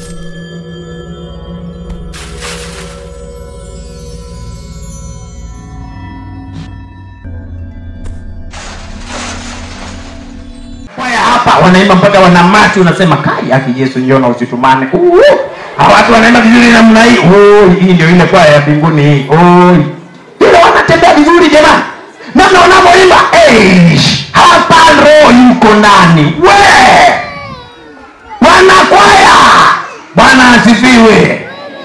kwaya hapa wanaimba mpaka wanamati unasema kai aki yesu njona usitumane Uh, hawa watu wanaimba vizuri namna hii Oh, hii ndio ile kwaya ya mbinguni hii Oh, ile wanatembea vizuri jamani namna wanavyoimba Eh, hapa roho yuko ndani we wanakwaya bwana asifiwe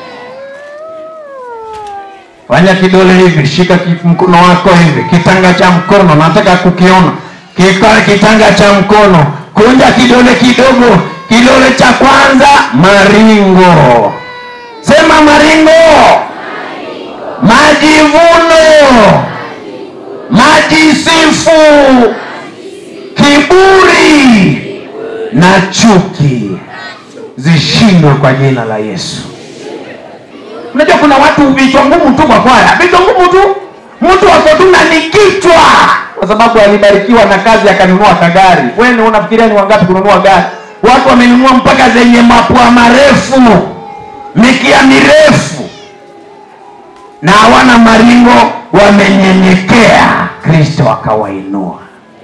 fanya kidole hivi shika ki- mkono wako hivi kitanga cha mkono nataka kukiona Kika, kitanga cha mkono kunja kidole kidogo kidole cha kwanza maringo sema maringo majivuno majisifu kiburi na chuki zishindwe kwa jina la yesu unajua kuna watu vichwa ngumu tu kwa kwaya vichwa ngumu tu mtu wako tu na ni kichwa kwa sababu alibarikiwa na kazi akanunua kagari wewe unafikiria ni wangapi kununua gari watu wamenunua mpaka zenye mapua marefu mikia mirefu na hawana maringo wamenyenyekea kristo akawainua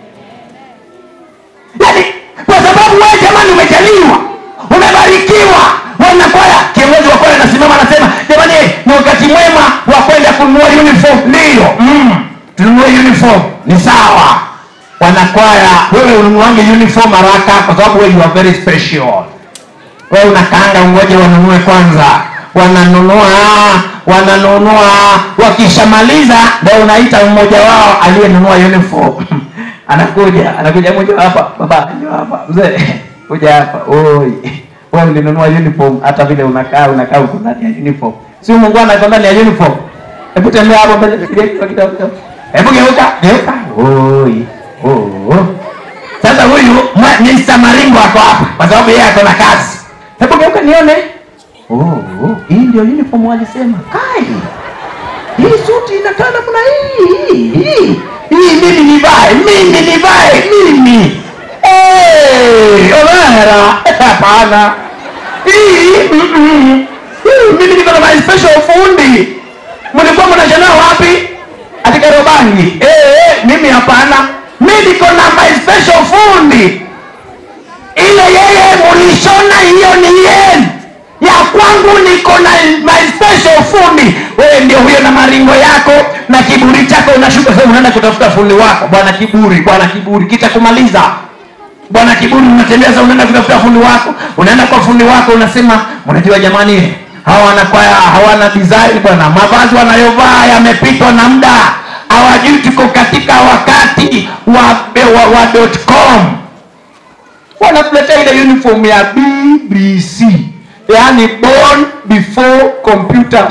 yaani kwa sababu wewe jamani umejaliwa umebarikiwa wanakwaya kiongozi wa kwaya anasimama anasema jamani ni wakati mwema wa kwenda kununua uniform ndiyo mm, tununue uniform ni sawa wanakwaya wewe ununuange uniform haraka kwa sababu wewe you are very special wewe unakaanga ungoje wanunue kwanza wananunua wananunua wakishamaliza ndo unaita mmoja wao aliyenunua uniform anakuja anakuja moja hapa baba njoo hapa mzee kuja hapa oi wewe ulinunua uniform hata vile unakaa unakaa uko ndani ya uniform si mungu anaiko ndani ya uniform hebu tembea hapo mbele fikiria kidogo kidogo kidogo. hebu geuka geuka oi oh sasa huyu mwa- Mr. Maringo ako hapa kwa sababu yeye ako na kazi. Hebu geuka nione. Oh, oh, hii ndio uniform walisema. Kai. Hii suti inakaa namna hii. Hii, hii. Hii mimi nivae, mimi nivae, mimi. Eh, Omera. Hapana. Hii, mm, mm. Hii mimi niko na my special fundi. Mlikuwa mnashona wapi? Katika Robangi. Eh, eh, mimi hapana. Mimi niko na my special fundi. Ile yeye mulishona hiyo ni yenu. Ya kwangu niko na my special fundi. Wewe ndio huyo na maringo yako na kiburi chako unashuka sasa unaenda kutafuta fundi wako. Bwana kiburi, bwana kiburi kitakumaliza. Bwana kiburi unatembea sasa unaenda kutafuta fundi wako. Unaenda kwa fundi wako unasema, unajua jamani, hawa wanakwaya hawana design bwana. Mavazi wanayovaa yamepitwa na muda. Hawajui tuko katika wakati wa, wa, wa dot com wanatuletea ile uniform ya bbc yaani born before computers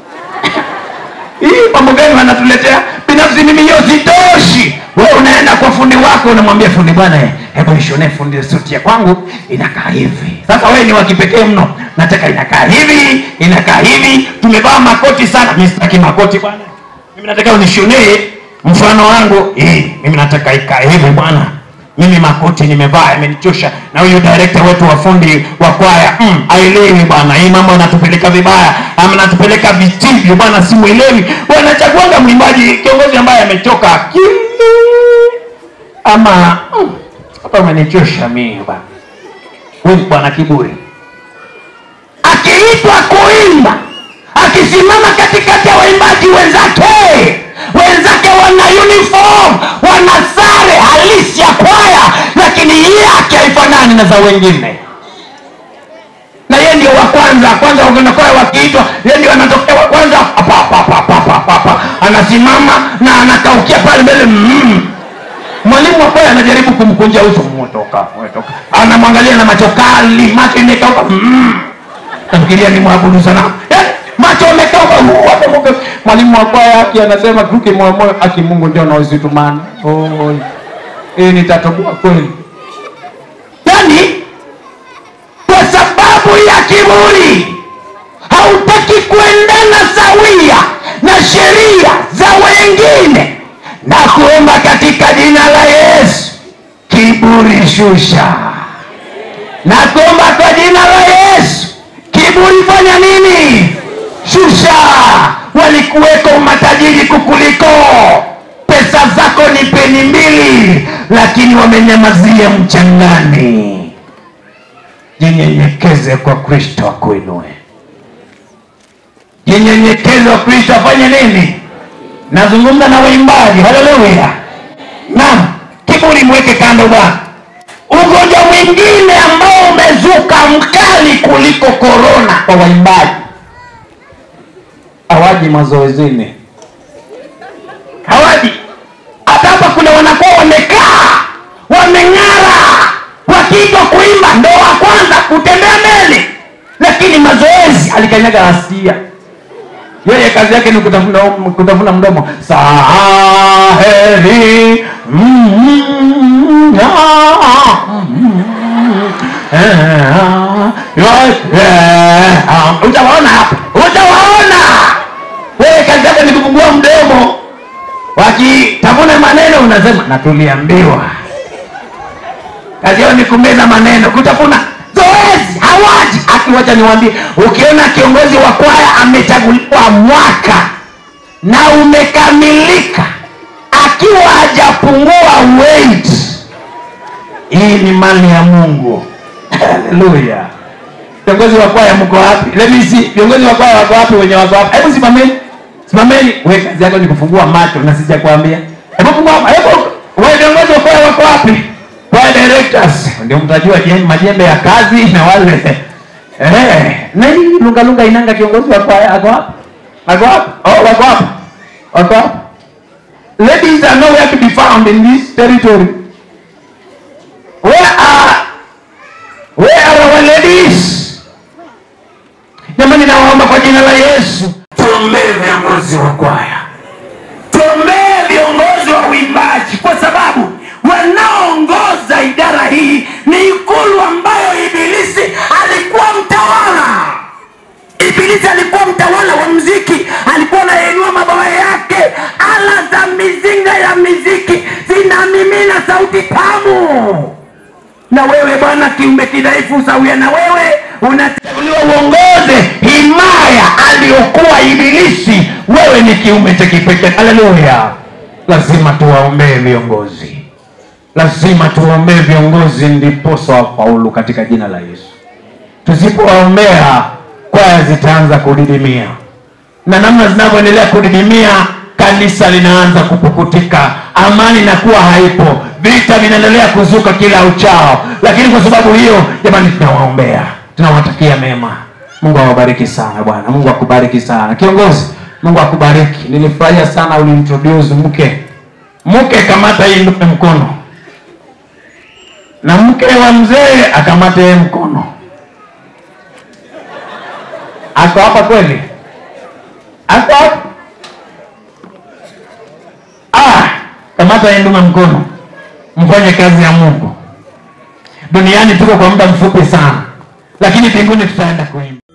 hii mambo gani wanatuletea binafsi mimi hiyo sitoshi wewe unaenda kwa fundi wako unamwambia fundi bwana eh, hebu nishonee fundi suti ya kwangu inakaa hivi sasa wewe ni wa kipekee mno nataka inakaa hivi inakaa hivi tumevaa makoti sana mi sitaki makoti bwana mimi nataka unishonee mfano wangu eh, mimi nataka ikae hivi bwana mimi makoti nimevaa yamenichosha na huyu director wetu wa fundi wa kwaya mm, aelewi bwana hii mambo anatupeleka vibaya ama anatupeleka visivyo bwana simwelewi wanachaguanga mwimbaji kiongozi ambaye amechoka akili ama mm, hapa umenichosha mimi bwana huyu ni bwana kiburi akiitwa kuimba akisimama katikati ya waimbaji wenzake wenzake wana uniform wana sare halisi ya kwaya lakini yake haifanani na za wengine na yeye ndio wa kwanza kwanza wanakwaya wakiitwa yeye ndio anatokea wa kwanza pa, pa, pa, pa, pa, pa, pa. anasimama na anakaukia pale mbele mm. mwalimu wa kwaya anajaribu kumkunja uso mwetoka mwetoka anamwangalia na macho kali macho imekauka mm. nafikiria ni mwabudu sana eh, macho amekauka uh, hapo Mungu. mwalimu wa kwaya aki anasema tuke moyo moyo aki mungu ndio na usitumane oh, hii nitatoboa kweli yani kwa sababu ya kiburi hautaki kuendana sawia na sheria za wengine na kuomba katika jina la yesu kiburi shusha na kuomba kwa jina la yesu lakini wamenyamazia mchangani jinyenyekeze kwa kristo akuinue jinyenyekeze kwa kristo afanye nini nazungumza na waimbaji haleluya naam kiburi mweke kando bwana ugonjwa mwingine ambao umezuka mkali kuliko korona kwa waimbaji hawaji mazoezini hawaji hata hapa kuna wanakuwa wamekaa wameng'ara wakiitwa kuimba ndo wa kwanza kutembea mbele lakini mazoezi alikanyaga asia yeye kazi yake ni kutafuna, kutafuna mdomo saheri mm, ah, mm, eh, ah, utawaona hapa utawaona wewe kazi yake ni kufungua mdomo wakitafuna maneno unasema na tuliambiwa kazi yao ni kumeza maneno kutafuna zoezi hawaji akiwacha niwambie ukiona kiongozi wa kwaya amechaguliwa mwaka na umekamilika akiwa hajapungua weight hii ni mali ya mungu haleluya viongozi wa kwaya mko wapi Let me see viongozi wa kwaya wako wapi wenye wako wapi hebu simameni simameni we kazi yako ni kufungua macho na sijakwambia hebu fungua hebu we viongozi wa kwaya wako wapi kwaya directors ndio mtajua jem- majembe ya kazi na wale eh nani lunga lunga inanga kiongozi wa kwaya ako wapi ako wapi oh wako wapi wako wapi ladies are nowhere to be found in this territory where are where are our ladies jamani nawaomba kwa jina la yesu tuombee viongozi wa kwaya tuombee viongozi wa uimbaji kwa sababu wanaoongoza idara hii ni ikulu ambayo ibilisi alikuwa mtawala ibilisi alikuwa mtawala wa mziki alikuwa anainua mabawa yake ala za mizinga ya miziki zinamimina sauti tamu na wewe bwana kiumbe kidhaifu sawia na wewe unachaguliwa uongoze himaya aliyokuwa ibilisi wewe ni kiumbe cha kipekee haleluya lazima tuwaombee viongozi lazima tuwaombee viongozi ndiposa wafaulu katika jina la yesu tusipowaombea kwaya zitaanza kudidimia na namna zinavyoendelea kudidimia kanisa linaanza kupukutika amani inakuwa haipo vita vinaendelea kuzuka kila uchao lakini kwa sababu hiyo jamani tunawaombea tunawatakia mema mungu awabariki sana bwana mungu akubariki sana kiongozi mungu akubariki nilifurahia sana uliintroduce mke mke kamata hii ndume mkono na mke wa mzee akamate yeye mkono ako hapa kweli ako hapa ah, kamata yeye ndume mkono mfanye kazi ya mungu duniani tuko kwa muda mfupi sana lakini mbinguni tutaenda kuimba